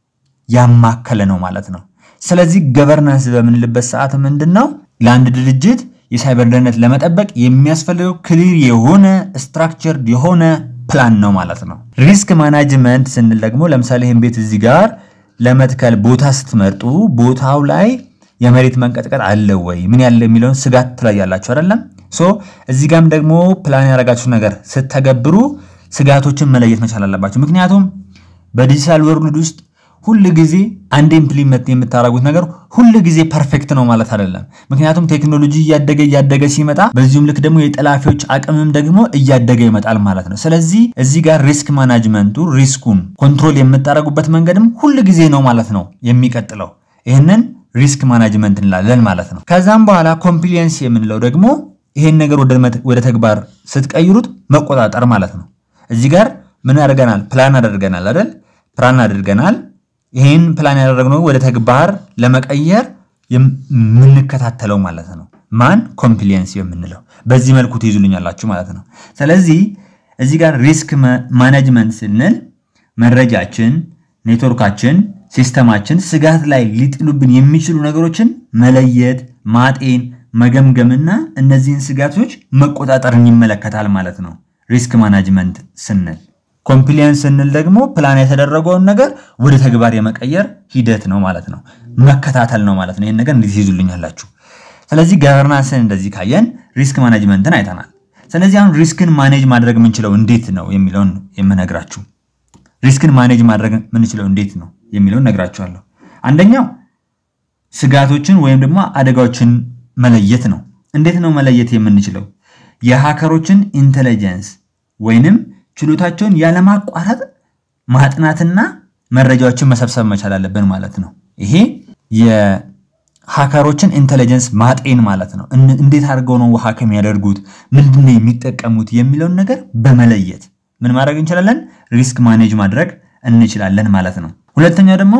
ያማከለ ነው ማለት ነው። ስለዚህ ገቨርናንስ በምንልበት ሰዓት ምንድን ነው ለአንድ ድርጅት የሳይበር ደህንነት ለመጠበቅ የሚያስፈልገው ክሊር የሆነ ስትራክቸርድ የሆነ ፕላን ነው ማለት ነው። ሪስክ ማናጅመንት ስንል ደግሞ ለምሳሌ ይህን ቤት እዚህ ጋር ለመትከል ቦታ ስትመርጡ ቦታው ላይ የመሬት መንቀጥቀጥ አለ ወይ ምን ያለ የሚለውን ስጋት ትለያላችሁ አይደለም። ሶ እዚህ ጋም ደግሞ ፕላን ያደረጋችሁ ነገር ስተገብሩ ስጋቶችን መለየት መቻል አለባችሁ። ምክንያቱም በዲጂታል ወርልድ ውስጥ ሁል ጊዜ አንድ ኢምፕሊመንት የምታደርጉት ነገር ሁል ጊዜ ፐርፌክት ነው ማለት አይደለም። ምክንያቱም ቴክኖሎጂ እያደገ እያደገ ሲመጣ በዚሁም ልክ ደግሞ የጠላፊዎች አቅምም ደግሞ እያደገ ይመጣል ማለት ነው። ስለዚህ እዚህ ጋር ሪስክ ማናጅመንቱ ሪስኩን ኮንትሮል የምታደርጉበት መንገድም ሁል ጊዜ ነው ማለት ነው የሚቀጥለው። ይህንን ሪስክ ማናጅመንት እንላለን ማለት ነው። ከዛም በኋላ ኮምፕሊየንስ የምንለው ደግሞ ይሄን ነገር ወደ ተግባር ስትቀይሩት መቆጣጠር ማለት ነው። እዚህ ጋር ምን አድርገናል? ፕላን አድርገናል አይደል? ፕላን አድርገናል። ይህን ፕላን ያደረግነው ወደ ተግባር ለመቀየር የምንከታተለው ማለት ነው። ማን ኮምፕሊየንስ የምንለው በዚህ መልኩ ትይዙልኛላችሁ ማለት ነው። ስለዚህ እዚህ ጋር ሪስክ ማኔጅመንት ስንል መረጃችን፣ ኔትወርካችን፣ ሲስተማችን ስጋት ላይ ሊጥሉብን የሚችሉ ነገሮችን መለየት፣ ማጤን፣ መገምገምና እነዚህን ስጋቶች መቆጣጠርን ይመለከታል ማለት ነው። ሪስክ ማናጅመንት ስንል ኮምፕሊየንስ ስንል ደግሞ ፕላን የተደረገውን ነገር ወደ ተግባር የመቀየር ሂደት ነው ማለት ነው። መከታተል ነው ማለት ነው። ይህን ነገር እንዴት ይዙልኛላችሁ። ስለዚህ ገቨርናንስን እንደዚህ ካየን ሪስክ ማኔጅመንትን አይተናል። ስለዚህ አሁን ሪስክን ማኔጅ ማድረግ የምንችለው እንዴት ነው የሚለውን የምነግራችሁ። ሪስክን ማኔጅ ማድረግ የምንችለው እንዴት ነው የሚለውን ነግራችኋለሁ። አንደኛው ስጋቶችን ወይም ደግሞ አደጋዎችን መለየት ነው። እንዴት ነው መለየት የምንችለው? የሃከሮችን ኢንቴሊጀንስ ወይንም ችሎታቸውን ያለማቋረጥ ማጥናትና መረጃዎችን መሰብሰብ መቻል አለብን ማለት ነው። ይሄ የሃከሮችን ኢንቴሊጀንስ ማጤን ማለት ነው። እንዴት አድርገው ነው ሀክ የሚያደርጉት፣ ምንድን ነው የሚጠቀሙት የሚለውን ነገር በመለየት ምን ማድረግ እንችላለን? ሪስክ ማኔጅ ማድረግ እንችላለን ማለት ነው። ሁለተኛው ደግሞ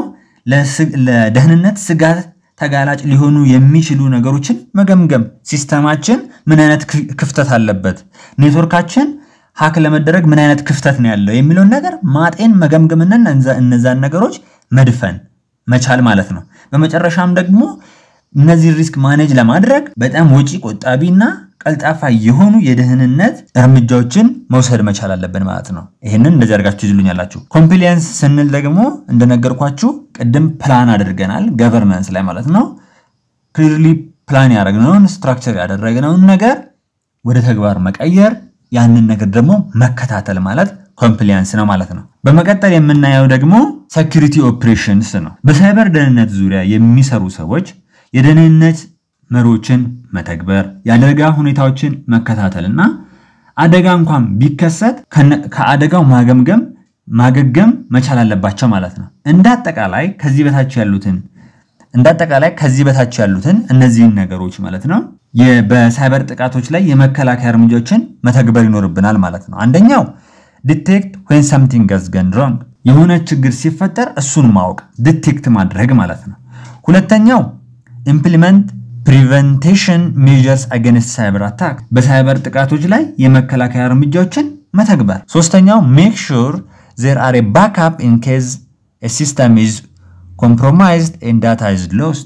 ለደህንነት ስጋት ተጋላጭ ሊሆኑ የሚችሉ ነገሮችን መገምገም። ሲስተማችን ምን አይነት ክፍተት አለበት፣ ኔትወርካችን ሀክ ለመደረግ ምን አይነት ክፍተት ነው ያለው የሚለውን ነገር ማጤን መገምገምና እነዛን ነገሮች መድፈን መቻል ማለት ነው። በመጨረሻም ደግሞ እነዚህ ሪስክ ማኔጅ ለማድረግ በጣም ወጪ ቆጣቢና ቀልጣፋ የሆኑ የደህንነት እርምጃዎችን መውሰድ መቻል አለብን ማለት ነው። ይህንን እንደዚህ አድርጋችሁ ይዝሉኛላችሁ። ኮምፕሊየንስ ስንል ደግሞ እንደነገርኳችሁ ቅድም ፕላን አድርገናል ገቨርናንስ ላይ ማለት ነው። ክሊርሊ ፕላን ያደረግነውን ስትራክቸር ያደረግነውን ነገር ወደ ተግባር መቀየር ያንን ነገር ደግሞ መከታተል ማለት ኮምፕሊያንስ ነው ማለት ነው። በመቀጠል የምናየው ደግሞ ሴኪሪቲ ኦፕሬሽንስ ነው። በሳይበር ደህንነት ዙሪያ የሚሰሩ ሰዎች የደህንነት መሪዎችን መተግበር፣ የአደጋ ሁኔታዎችን መከታተል እና አደጋ እንኳን ቢከሰት ከአደጋው ማገምገም ማገገም መቻል አለባቸው ማለት ነው። እንደ አጠቃላይ ከዚህ በታች ያሉትን እንደ አጠቃላይ ከዚህ በታች ያሉትን እነዚህን ነገሮች ማለት ነው በሳይበር ጥቃቶች ላይ የመከላከያ እርምጃዎችን መተግበር ይኖርብናል ማለት ነው። አንደኛው ዲቴክት ዌን ሰምቲንግ ገዝ ገን ሮንግ የሆነ ችግር ሲፈጠር እሱን ማወቅ ዲቴክት ማድረግ ማለት ነው። ሁለተኛው ኢምፕሊመንት ፕሪቨንቴሽን ሜዥርስ አገንስት ሳይበር አታክ በሳይበር ጥቃቶች ላይ የመከላከያ እርምጃዎችን መተግበር። ሶስተኛው ሜክ ሹር ዜር አር ባክአፕ ኢን ኬዝ ሲስተም ኢዝ ኮምፕሮማይዝድ ኤንድ ዳታ ኢዝ ሎስት።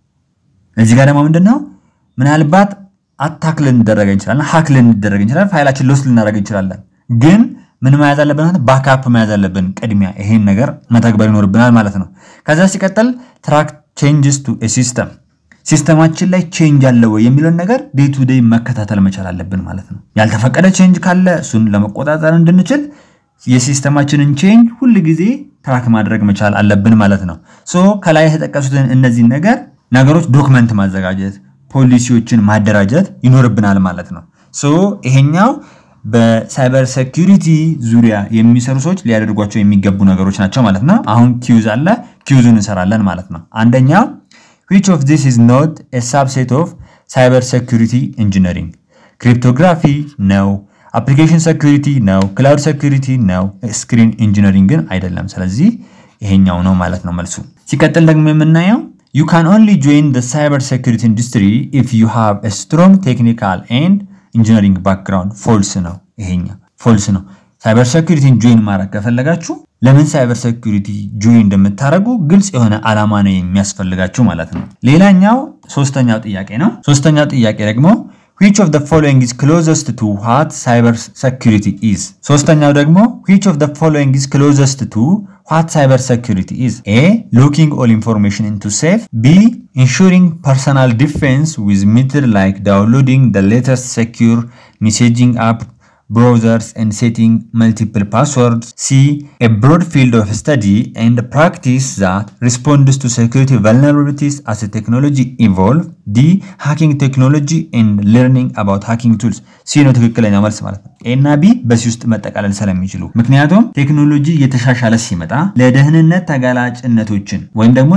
እዚህ ጋር ደግሞ ምንድን ነው ምናልባት አታክ ልንደረግ እንችላለን፣ ሀክ ልንደረግ እንችላለን፣ ፋይላችን ሎስ ልናደረግ እንችላለን። ግን ምን መያዝ አለብን? ባካፕ መያዝ አለብን። ቅድሚያ ይሄን ነገር መተግበር ይኖርብናል ማለት ነው። ከዛ ሲቀጥል ትራክ ቼንጅስ ቱ ሲስተም ሲስተማችን ላይ ቼንጅ አለ ወይ የሚለውን ነገር ዴይ ቱ ዴይ መከታተል መቻል አለብን ማለት ነው። ያልተፈቀደ ቼንጅ ካለ እሱን ለመቆጣጠር እንድንችል የሲስተማችንን ቼንጅ ሁል ጊዜ ትራክ ማድረግ መቻል አለብን ማለት ነው። ሶ ከላይ የተጠቀሱትን እነዚህን ነገር ነገሮች ዶክመንት ማዘጋጀት ፖሊሲዎችን ማደራጀት ይኖርብናል ማለት ነው። ሶ ይሄኛው በሳይበር ሴኪሪቲ ዙሪያ የሚሰሩ ሰዎች ሊያደርጓቸው የሚገቡ ነገሮች ናቸው ማለት ነው። አሁን ኪዩዝ አለ፣ ኪዩዙን እንሰራለን ማለት ነው። አንደኛው ዊች ኦፍ ዚስ ኢዝ ኖት ኤ ሳብሴት ኦፍ ሳይበር ሴኪሪቲ ኢንጂነሪንግ ክሪፕቶግራፊ ነው፣ አፕሊኬሽን ሴኪሪቲ ነው፣ ክላውድ ሴኪሪቲ ነው፣ ስክሪን ኢንጂነሪንግ ግን አይደለም። ስለዚህ ይሄኛው ነው ማለት ነው መልሱ። ሲቀጥል ደግሞ የምናየው ዩ ካን ኦንሊ ጆይን ዘ ሳይበር ሴኩሪቲ ኢንዱስትሪ ኢፍ ዩ ሃቭ ኤ ስትሮንግ ቴክኒካል ኤንድ ኢንጂነሪንግ ባክግራውንድ። ፎልስ ነው ይሄኛ፣ ፎልስ ነው። ሳይበር ሴኩሪቲን ጆይን ማድረግ ከፈለጋችሁ ለምን ሳይበር ሴኩሪቲ ጆይን እንደምታደርጉ ግልጽ የሆነ ዓላማ ነው የሚያስፈልጋችሁ ማለት ነው። ሌላኛው ሶስተኛው ጥያቄ ነው። ሶስተኛው ጥያቄ ደግሞ which of the following is closest to what cyber security is ሶስተኛው ደግሞ which of the following is closest to what cyber security is a locking all information into safe b ensuring personal defense with method like downloading the latest secure messaging app browsers and setting multiple passwords. C. A broad field of study and practice that responds to security vulnerabilities as a technology evolve. D. Hacking technology and learning about hacking tools. ሲ ነው ትክክለኛው መልስ ማለት ነው። ኤ እና ቢ በዚህ ውስጥ መጠቃለል ስለሚችሉ ምክንያቱም ቴክኖሎጂ እየተሻሻለ ሲመጣ ለደህንነት ተጋላጭነቶችን ወይም ደግሞ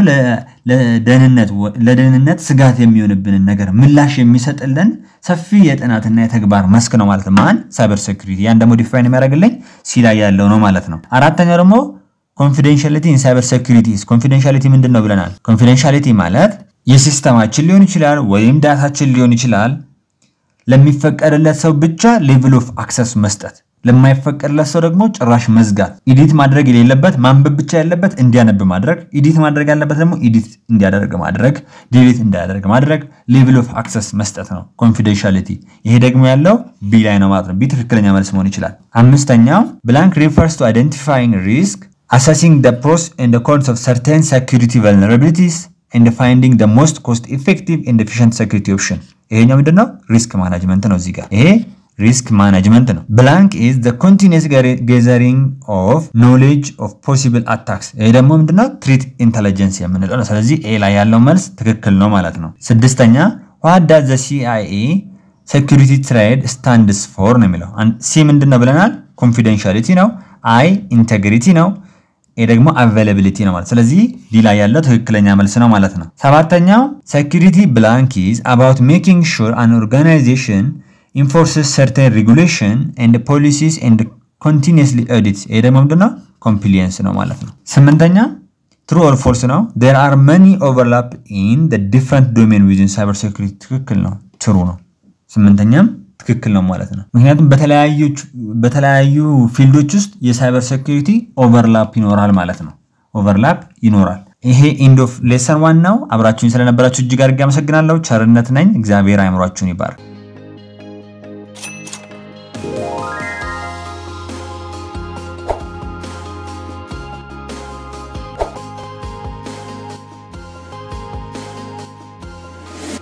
ለደህንነት ስጋት የሚሆንብንን ነገር ምላሽ የሚሰጥልን ሰፊ የጥናትና የተግባር መስክ ነው ማለት ነው። ማን ሳይበር ሴኩሪቲ። ያን ደግሞ ዲፋይን የሚያደርግልኝ ሲ ላይ ያለው ነው ማለት ነው። አራተኛው ደግሞ ኮንፊደንሻሊቲ ኢን ሳይበር ሴኩሪቲ። ኮንፊደንሻሊቲ ምንድን ነው ብለናል? ኮንፊደንሻሊቲ ማለት የሲስተማችን ሊሆን ይችላል ወይም ዳታችን ሊሆን ይችላል ለሚፈቀድለት ሰው ብቻ ሌቭል ኦፍ አክሰስ መስጠት፣ ለማይፈቀድለት ሰው ደግሞ ጭራሽ መዝጋት። ኢዲት ማድረግ የሌለበት ማንበብ ብቻ ያለበት እንዲያነብ ማድረግ፣ ኢዲት ማድረግ ያለበት ደግሞ ኢዲት እንዲያደርግ ማድረግ፣ ዲሊት እንዳያደርግ ማድረግ፣ ሌቭል ኦፍ አክሰስ መስጠት ነው ኮንፊደንሻሊቲ። ይሄ ደግሞ ያለው ቢ ላይ ነው ማለት ነው። ቢ ትክክለኛ መልስ መሆን ይችላል። አምስተኛው ብላንክ ሪፈርስ ቱ አይደንቲፋይንግ ሪስክ አሰሲንግ ደ ፕሮስ ኤንድ ኮንስ ኦፍ ሰርቴን ሴኩሪቲ ቨልነራቢሊቲስ ኤንድ ፋይንዲንግ ደ ሞስት ኮስት ኢፌክቲቭ ኤንድ ኤፊሽንት ሴኩሪቲ ኦፕሽን ይሄኛው ምንድን ነው? ሪስክ ማናጅመንት ነው። እዚህ ጋር ይሄ ሪስክ ማናጅመንት ነው። ብላንክ ኢዝ ዘ ኮንቲኒየስ ጌዘሪንግ ኦፍ ኖሌጅ ኦፍ ፖሲብል አታክስ። ይሄ ደግሞ ምንድነው? ትሪት ኢንተለጀንስ የምንለው ነው። ስለዚህ ኤ ላይ ያለው መልስ ትክክል ነው ማለት ነው። ስድስተኛ ዋት ዳዝ ዘ ሲአይኤ ሴኩሪቲ ትሬድ ስታንድስ ፎር ነው የሚለው። ሲ ምንድን ነው ብለናል? ኮንፊደንሻሊቲ ነው። አይ ኢንቴግሪቲ ነው። ይህ ደግሞ አቬላቢሊቲ ነው ማለት ስለዚህ ዲ ላይ ያለው ትክክለኛ መልስ ነው ማለት ነው። ሰባተኛው ሴኩሪቲ ብላንክ ኢዝ አባውት ሜኪንግ ሹር አን ኦርጋናይዜሽን ኢንፎርስስ ሰርተን ሬጉሌሽን ኤንድ ፖሊሲስ ኤንድ ኮንቲኒየስሊ ኦዲት። ይህ ደግሞ ምንድነው ኮምፕሊየንስ ነው ማለት ነው። ስምንተኛ ትሩ ኦር ፎልስ ነው። ዴር አር መኒ ኦቨርላፕ ኢን ዲፍረንት ዶሜን ዊዝን ሳይበር ሴኩሪቲ ትክክል ነው፣ ትሩ ነው። ስምንተኛም ትክክል ነው ማለት ነው። ምክንያቱም በተለያዩ ፊልዶች ውስጥ የሳይበር ሴኩሪቲ ኦቨርላፕ ይኖራል ማለት ነው። ኦቨርላፕ ይኖራል። ይሄ ኢንድ ኦፍ ሌሰን ዋን ነው። አብራችሁኝ ስለነበራችሁ እጅግ አድርጌ አመሰግናለሁ። ቸርነት ነኝ። እግዚአብሔር አይምሯችሁን ይባርክ።